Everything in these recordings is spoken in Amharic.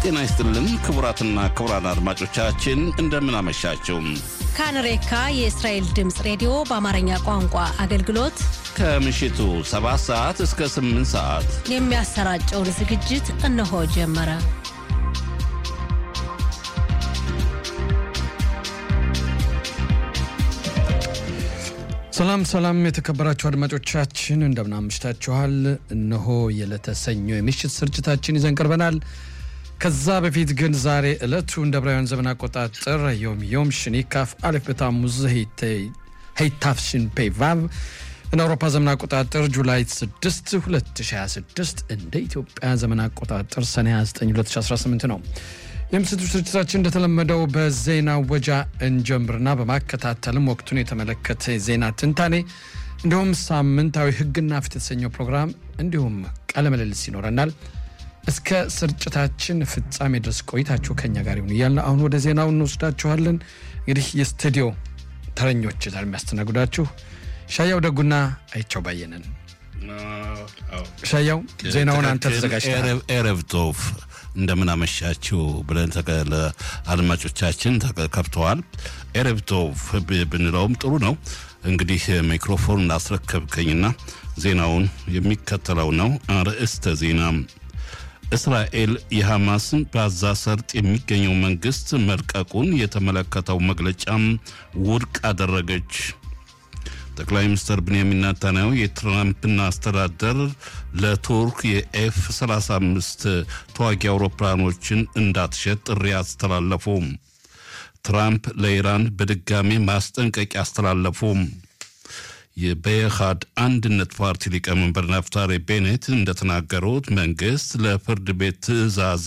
ጤና ይስጥልን ክቡራትና ክቡራን አድማጮቻችን እንደምን አመሻችሁ። ካንሬካ የእስራኤል ድምፅ ሬዲዮ በአማርኛ ቋንቋ አገልግሎት ከምሽቱ 7 ሰዓት እስከ 8 ሰዓት የሚያሰራጨውን ዝግጅት እነሆ ጀመረ። ሰላም ሰላም፣ የተከበራችሁ አድማጮቻችን እንደምን አምሽታችኋል። እነሆ የዕለተ ሰኞ የምሽት ስርጭታችን ይዘን ቀርበናል። ከዛ በፊት ግን ዛሬ ዕለቱ እንደ ዕብራውያን ዘመን አቆጣጠር ዮም ዮም ሽኒካፍ አሌፍ በታሙዝ ሄይታፍሽን ፔቫቭ እንደ አውሮፓ ዘመን አቆጣጠር ጁላይ 6 2026 እንደ ኢትዮጵያ ዘመን አቆጣጠር ሰኔ 29 2018 ነው። የምስቱ ስርጭታችን እንደተለመደው በዜና ወጃ እንጀምርና በማከታተልም ወቅቱን የተመለከተ ዜና ትንታኔ እንዲሁም ሳምንታዊ ሕግና ፍትህ የተሰኘው ፕሮግራም እንዲሁም ቃለ ምልልስ ይኖረናል። እስከ ስርጭታችን ፍጻሜ ድረስ ቆይታችሁ ከኛ ጋር ይሁን እያልን አሁን ወደ ዜናው እንወስዳችኋለን። እንግዲህ የስቱዲዮ ተረኞች ዛሬ የሚያስተናግዳችሁ ሻያው ደጉና አይቸው ባየነን። ሻያው ዜናውን አንተ ተዘጋጅተሃል። ኤረብ ቶፍ እንደምን አመሻችሁ ብለን ለአድማጮቻችን ከብተዋል። ኤረብ ቶፍ ብንለውም ጥሩ ነው። እንግዲህ ሚክሮፎን እንዳስረከብከኝና ዜናውን የሚከተለው ነው። አርዕስተ ዜና እስራኤል የሐማስን በጋዛ ሰርጥ የሚገኘው መንግስት መልቀቁን የተመለከተው መግለጫም ውድቅ አደረገች። ጠቅላይ ሚኒስትር ብንያሚን ናታንያሁ የትራምፕን አስተዳደር ለቱርክ የኤፍ 35 ተዋጊ አውሮፕላኖችን እንዳትሸጥ ጥሪ አስተላለፉ። ትራምፕ ለኢራን በድጋሚ ማስጠንቀቂያ አስተላለፉ። የበየሃድ አንድነት ፓርቲ ሊቀመንበር ናፍታሪ ቤኔት እንደተናገሩት መንግስት ለፍርድ ቤት ትዕዛዝ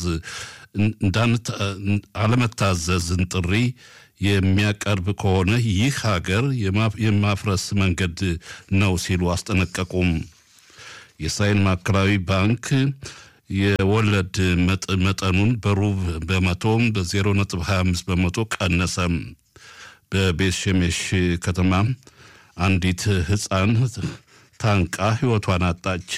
አለመታዘዝን ጥሪ የሚያቀርብ ከሆነ ይህ ሀገር የማፍረስ መንገድ ነው ሲሉ አስጠነቀቁም። የእስራኤል ማዕከላዊ ባንክ የወለድ መጠኑን በሩብ በመቶ በዜሮ ነጥብ 25 በመቶ ቀነሰ። በቤት ሸሜሽ ከተማ አንዲት ህፃን ታንቃ ህይወቷን አጣች።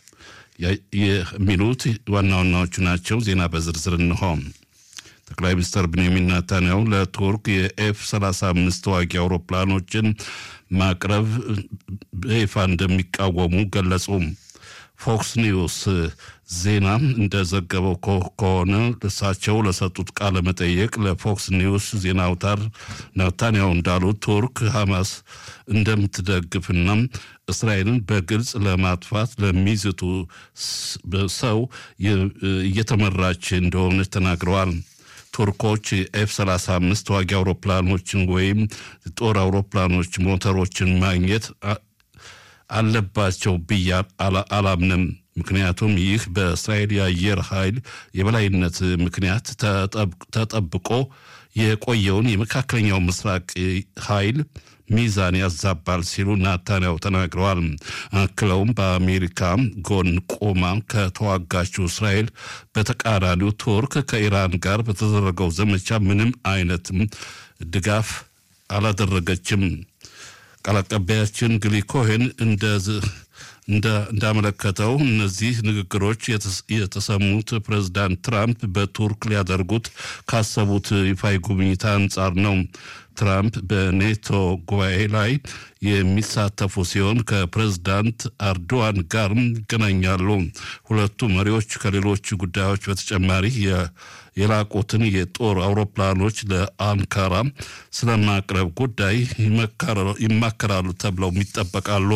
የሚሉት ዋና ዋናዎቹ ናቸው። ዜና በዝርዝር እንሆ። ጠቅላይ ሚኒስትር ብንያሚን ናታንያሁ ለቱርክ የኤፍ 35 ተዋጊ አውሮፕላኖችን ማቅረብ በይፋ እንደሚቃወሙ ገለጹ። ፎክስ ኒውስ ዜና እንደዘገበው ከሆነ እሳቸው ለሰጡት ቃለ መጠየቅ ለፎክስ ኒውስ ዜና አውታር ናታንያሁ እንዳሉት ቱርክ ሐማስ እንደምትደግፍና እስራኤልን በግልጽ ለማጥፋት ለሚዝቱ ሰው እየተመራች እንደሆነች ተናግረዋል። ቱርኮች ኤፍ 35 ተዋጊ አውሮፕላኖችን ወይም ጦር አውሮፕላኖች ሞተሮችን ማግኘት አለባቸው ብዬ አላምንም። ምክንያቱም ይህ በእስራኤል የአየር ኃይል የበላይነት ምክንያት ተጠብቆ የቆየውን የመካከለኛው ምስራቅ ኃይል ሚዛን ያዛባል ሲሉ ናታንያሁ ተናግረዋል። አክለውም በአሜሪካ ጎን ቆማ ከተዋጋችው እስራኤል በተቃራኒው ቱርክ ከኢራን ጋር በተደረገው ዘመቻ ምንም አይነት ድጋፍ አላደረገችም። ቃል አቀባያችን ግሊ ኮሄን እንዳመለከተው እነዚህ ንግግሮች የተሰሙት ፕሬዝዳንት ትራምፕ በቱርክ ሊያደርጉት ካሰቡት ይፋዊ ጉብኝት አንጻር ነው። ትራምፕ በኔቶ ጉባኤ ላይ የሚሳተፉ ሲሆን ከፕሬዝዳንት አርዶዋን ጋርም ይገናኛሉ። ሁለቱ መሪዎች ከሌሎች ጉዳዮች በተጨማሪ የላቁትን የጦር አውሮፕላኖች ለአንካራ ስለማቅረብ ጉዳይ ይማከራሉ ተብለው ይጠበቃሉ።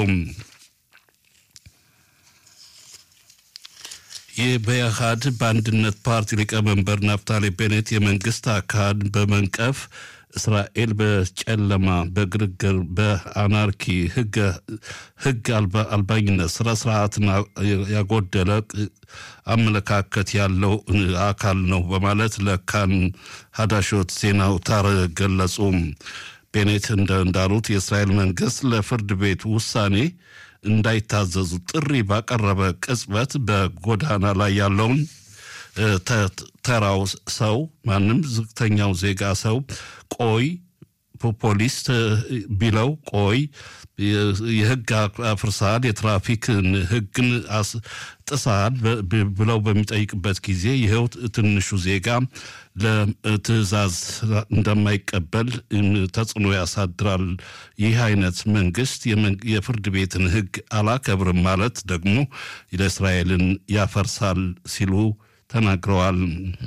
የበያሃድ በአንድነት ፓርቲ ሊቀመንበር ናፍታሌ ቤኔት የመንግስት አካል በመንቀፍ እስራኤል በጨለማ በግርግር በአናርኪ ህግ አልባኝነት ስነ ስርዓትን ያጎደለ አመለካከት ያለው አካል ነው በማለት ለካን ሀዳሾት ዜና አውታር ገለጹ። ቤኔት እንዳሉት የእስራኤል መንግስት ለፍርድ ቤት ውሳኔ እንዳይታዘዙ ጥሪ ባቀረበ ቅጽበት በጎዳና ላይ ያለውን ተራው ሰው ማንም ዝቅተኛው ዜጋ ሰው ቆይ ፖሊስ ቢለው ቆይ የህግ አፍርሳል፣ የትራፊክን ህግን ጥሳል ብለው በሚጠይቅበት ጊዜ ይኸው ትንሹ ዜጋ ለትዕዛዝ እንደማይቀበል ተጽዕኖ ያሳድራል። ይህ አይነት መንግስት የፍርድ ቤትን ህግ አላከብርም ማለት ደግሞ ለእስራኤልን ያፈርሳል ሲሉ ተናግረዋል።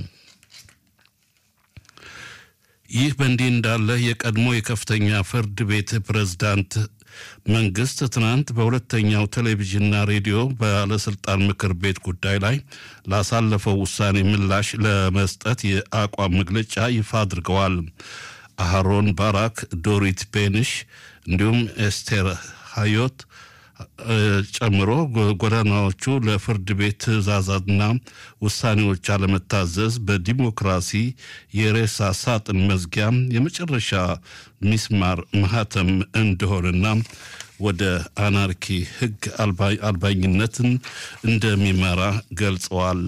ይህ በእንዲህ እንዳለ የቀድሞ የከፍተኛ ፍርድ ቤት ፕሬዝዳንት መንግስት ትናንት በሁለተኛው ቴሌቪዥንና ሬዲዮ ባለስልጣን ምክር ቤት ጉዳይ ላይ ላሳለፈው ውሳኔ ምላሽ ለመስጠት የአቋም መግለጫ ይፋ አድርገዋል። አሃሮን ባራክ፣ ዶሪት ቤንሽ እንዲሁም ኤስቴር ሃዮት ጨምሮ ጎዳናዎቹ ለፍርድ ቤት ትዕዛዛትና ውሳኔዎች አለመታዘዝ በዲሞክራሲ የሬሳ ሳጥን መዝጊያ የመጨረሻ ሚስማር ማህተም እንደሆነና ወደ አናርኪ ህግ አልባኝነትን እንደሚመራ ገልጸዋል።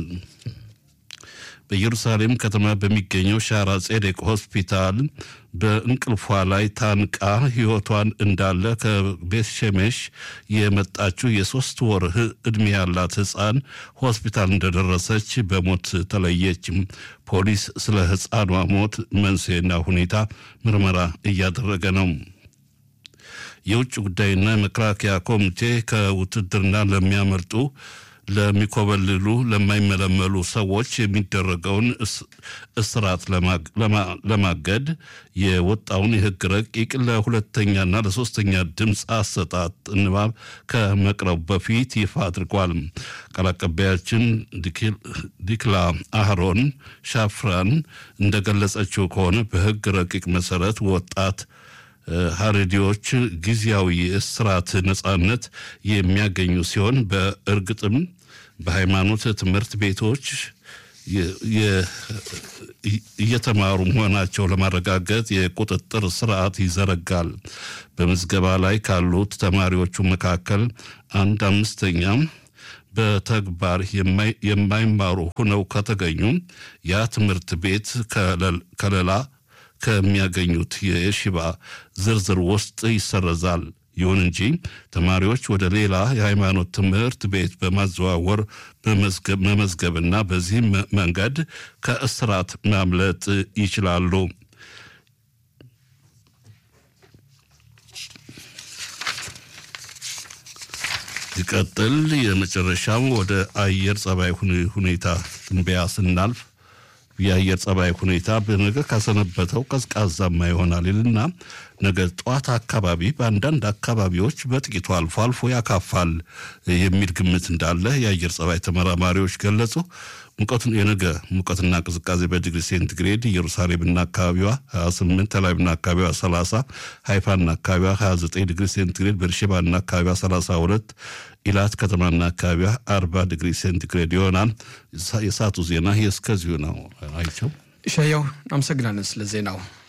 በኢየሩሳሌም ከተማ በሚገኘው ሻራ ጼዴቅ ሆስፒታል በእንቅልፏ ላይ ታንቃ ህይወቷን እንዳለ ከቤት ሸሜሽ የመጣችው የሶስት ወር ዕድሜ ያላት ህፃን ሆስፒታል እንደደረሰች በሞት ተለየች። ፖሊስ ስለ ህፃኗ ሞት መንስኤና ሁኔታ ምርመራ እያደረገ ነው። የውጭ ጉዳይና የመከላከያ ኮሚቴ ከውትድርና ለሚያመልጡ ለሚኮበልሉ ለማይመለመሉ ሰዎች የሚደረገውን እስራት ለማገድ የወጣውን የህግ ረቂቅ ለሁለተኛና ለሶስተኛ ድምፅ አሰጣጥ ንባብ ከመቅረቡ በፊት ይፋ አድርጓል። ቃል አቀባያችን ዲክላ አህሮን ሻፍራን እንደገለጸችው ከሆነ በህግ ረቂቅ መሰረት ወጣት ሀረዲዎች ጊዜያዊ የእስራት ነጻነት የሚያገኙ ሲሆን በእርግጥም በሃይማኖት ትምህርት ቤቶች እየተማሩ መሆናቸው ለማረጋገጥ የቁጥጥር ስርዓት ይዘረጋል። በምዝገባ ላይ ካሉት ተማሪዎቹ መካከል አንድ አምስተኛ በተግባር የማይማሩ ሆነው ከተገኙ ያ ትምህርት ቤት ከለላ ከሚያገኙት የሽባ ዝርዝር ውስጥ ይሰረዛል። ይሁን እንጂ ተማሪዎች ወደ ሌላ የሃይማኖት ትምህርት ቤት በማዘዋወር መመዝገብና በዚህም መንገድ ከእስራት ማምለጥ ይችላሉ። ይቀጥል። የመጨረሻው ወደ አየር ጸባይ ሁኔታ ትንበያ ስናልፍ የአየር ጸባይ ሁኔታ በነገ ካሰነበተው ቀዝቃዛማ ይሆናል ይልና ነገ ጠዋት አካባቢ በአንዳንድ አካባቢዎች በጥቂቱ አልፎ አልፎ ያካፋል የሚል ግምት እንዳለ የአየር ጸባይ ተመራማሪዎች ገለጹ። ሙቀቱን የነገ ሙቀትና ቅዝቃዜ በዲግሪ ሴንቲግሬድ ኢየሩሳሌምና አካባቢዋ 28፣ ተላቪቭና አካባቢዋ 30፣ ሃይፋና አካባቢዋ 29 ዲግሪ ሴንቲግሬድ፣ ቤርሼባና አካባቢዋ 32፣ ኢላት ከተማና አካባቢዋ 40 ዲግሪ ሴንቲግሬድ ይሆናል። የሰዓቱ ዜና እስከዚሁ ነው። አይቸው ሻያው አመሰግናለን ስለ ዜናው።